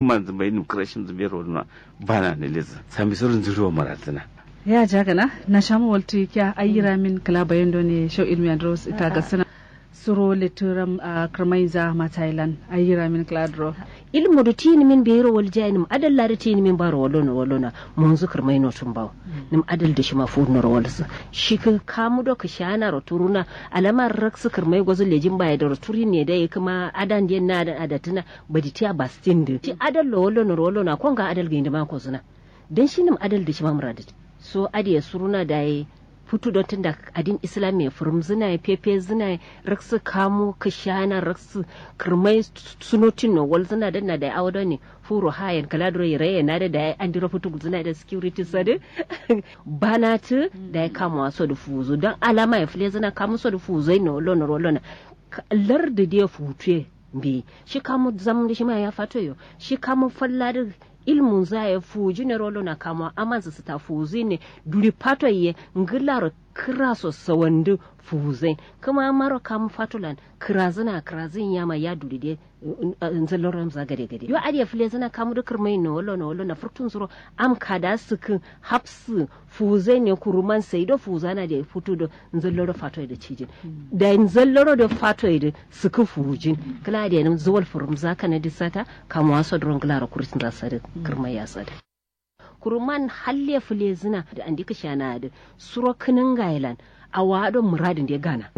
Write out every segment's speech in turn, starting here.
man zumbai nim krashin zumbai roduna bana ne leza sami surun zuro maratana ya jagana na shamu waltu kya ayyira min kala bayan ne show ilmi andros ita ga sana suro lituram a krmaiza ma thailand ayyira min kala dro ilmu da tini min bero wal jainim adal la da tini min baro walona walona mun zukar mai notun bawo nim adal da shi ma fu nor wal shi ka kamu do ka shana ro turuna alamar rak sukar mai gwazo lejin baya da turi ne da kuma adan den na da adatuna badi tiya bastin da ti adal lo walona walona kon ga adal ga inda ma ko suna dan shi nim adal da shi ma murada so adiya suruna da yi futu don tunda adin islam ya furum zina ya fefe zina ya raksu kamu kashana raksu kirmai sunotin no wal zina da na da awado ne furo hayan kaladro ya raye na da da ya andira futu zina da security sade banatu da ya kama waso da fuzo don alama ya fule zina kamu so da fuzo no lona lona lar da dia futu bi shi kamu zamu da shi ma ya fato yo shi kamu fallar ilmun za ya fuji ne rolo na kama amansa su ta fuzi ne duri pato ye ngilaro kiraso sawandu fuzai kuma maro kam fatulan kirazina kirazin yama ya duri de nzaloram za gade gade yo adiya fule zina kamu da kirmai no wolo no wolo na furtun zuro am kada sukin hapsu fuzai ne kuruman sai do fuzana da futu do nzaloro fato da cijin da nzaloro da fato da suku fujin kala da nan zuwal furum zaka na disata kamu waso dron glara kurisin za sare kirmai ya sare kuruman halle fule zina da andi ka shana da suro kinin gailan a wadon muradin da ya gana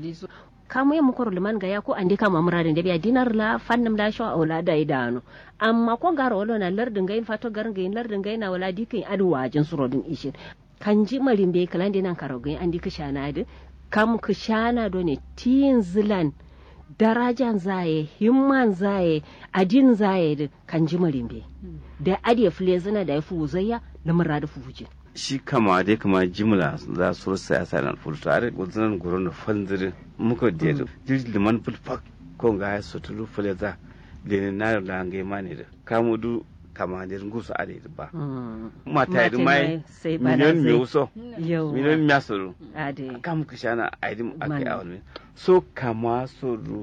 kamu ya mukoro liman ga ya ko andi kama muradin da biya dinar la fannam la sho awla da idanu amma ko garo wala na lardin gain fato garin gain lardin gain na wala dikin adu wajin suro din ishin kan ji marin be kalan dinan karo gain andi ka shana da kam ka shana do ne tin zilan darajan zaye himman zaye adin zaye da kan ji marimbe da adiya fule zina da ya fi wuzayya na mura da fuje shi kama dai kama jimla za su rasa ya sa nan furta are gudunan gurin da fanzirin muka da yadda jirgin liman fulfak ko ga ya sotulu fule za lenin na da hangai mani da kamu du kama da ngusu a da ba mata yi mai miliyon mai wuso miliyon mai soro kam ka shana a yi ake a wani so kama soro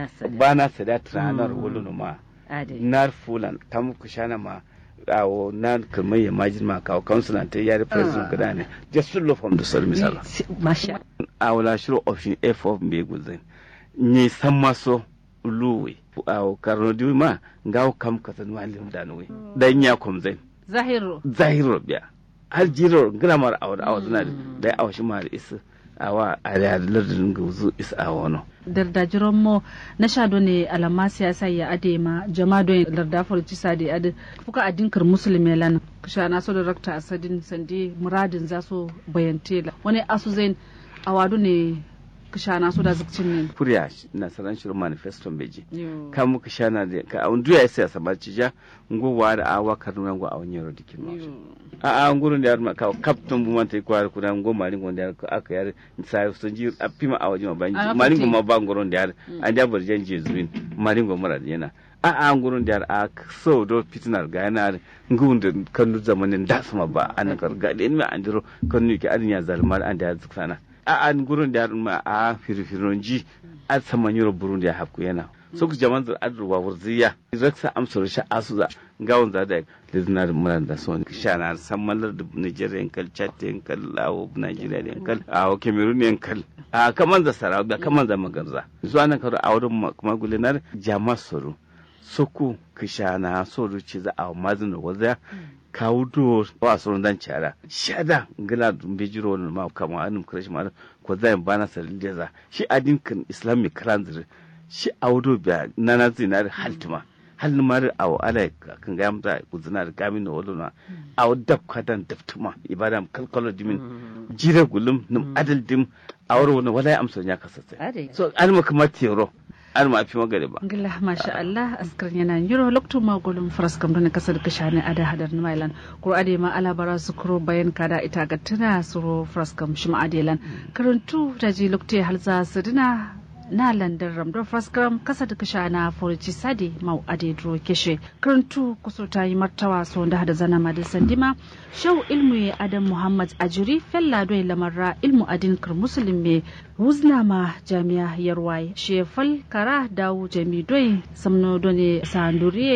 bana sada tranar wulu ma nar fulan kam ka shana ma awo na kamar ya majin ma kawo kansulan ta yari president guda ne just to love from the soul misala masha awala shiro option f of me guzin ni san maso luwe awo karno di ma ngawo kam kasan walim danwe dan ya kom zain zahiro zahiro biya har jiro gramar awar awar zuna da awa shi ma da isa awa a da lardin guzu isa awa no dardajiran mo na shado ne alama siyasa ya ade ma jama do larda farci sadi ade fuka adinkar musulmi lan kusha na so da rakta asadin sandi muradin za so bayante la wani asu zain awadu ne kusha na so da zikcin ne kuriya na saran shirin manifesto beji ka mu kusha na da ka an duya sai sa ba ci ja ngowa da awa kaduna ngo awon yaro dikin ma a a ngurun da ma ka kapton bu man tai kwar kudan ngo mari ngo da aka yar sai sun ji a fima a waje ma banji mari ngo ma ba ngurun da an da bar janje zuwin mari ngo mara yana a a ngurun da a so do fitinar ga yana ngun da kanu zamanin da sama ba an karga da in an diro kanu ki an ya zalmar an da zuksana a an gurin da ma a firfiron ji a saman yoro burundi ya hafku yana so ku jaman da adruwa wurziya raksa amsar sha asuza gawon za da lizna da muran da son sha na sammalar da nigeria yankal chad yankal lawo nigeria yankal a cameroon yankal a kaman da sarawa da kaman da magarza zuwa nan karo a wurin magulinar jama soro soku kishana so ruci za a mazin da wazaya kawo do wa sauran dan cara shada ngila dumbe jiro wani ma kama anum krashi ma ko zai bana salin da za shi adin kan islamic kalanzir shi awdo biya nana zinar haltuma halin mari awo ala kan ga yamta kuzina da gamin da wadona awo dab kadan daftuma ibadam kalkalo dimin jira gulum num adal dim awro wani wala amsa ya kasance so alma kamar tero an ma fi magare ba. Gila masha Allah askar yana yiro lokto ma golum faras kam don kasar kashane ada hadar na mailan ko ade ma ala bara su kuro bayan kada ita ga tana suro faras kam shima adelan karantu da ji lokto halza sadina na landar ramdar faskram kasa da kasha na furici sadi mau ade dro keshe karantu kuso ta yi martawa so da hada zana madin sandima shau ilmu ya adam muhammad ajuri fella doy lamarra ilmu adin kar muslim me wuzna ma jami'a yarwai shefal kara dawu jami doy samno done sanduriye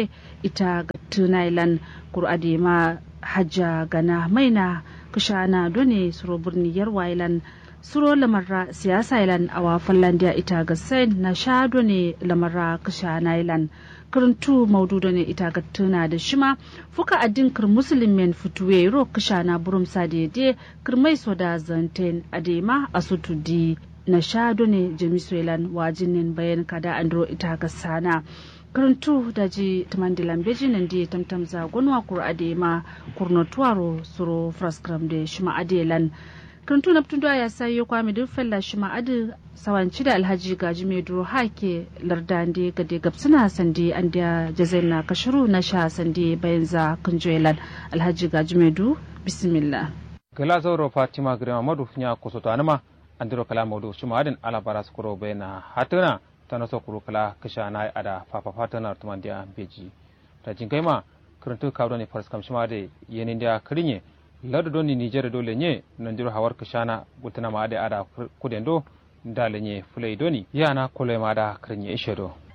ita ga tunailan kur'ade ma hajja gana maina kushana done suro birni yarwailan suro lamarra siyasa ilan awa fallandiya ita ga sain na sha done lamarra kushana ilan karantu maudu ne ita ga tuna da shima fuka addin kir musulmin fituwe ro kushana burum sadede kirmai so da zanten adema asutu di na sha done jamisoilan wajinin bayan kada andro ita ga sana karantu da ji tamandilan beji nan di tamtam za gonwa kur adema kurno tuwaro suro fraskram de shima adelan karantu na fitun ya sayo kwami duk fella shima adi sawanci da alhaji gaji mai duro hake lardande gade gabsuna sande an da jazain na kashiru na sha sande bayan za kunjoelan alhaji gaji mai du bismillah gala zauro fatima grema madu nya kusoto anima andiro kala mawdu shima adin ala bara skuro bayna hatuna tana so kuro kala kisha na ada papa fatana tumandia beji ta jinkai ma kuruntu kawdo ni faras kam shima de yenin da kirinye ladu doni nigeria dole nye nanjiro hawar kishana gutana ma ade ada kudendo dale nye fulai doni yana kule ma da kirinye ishedo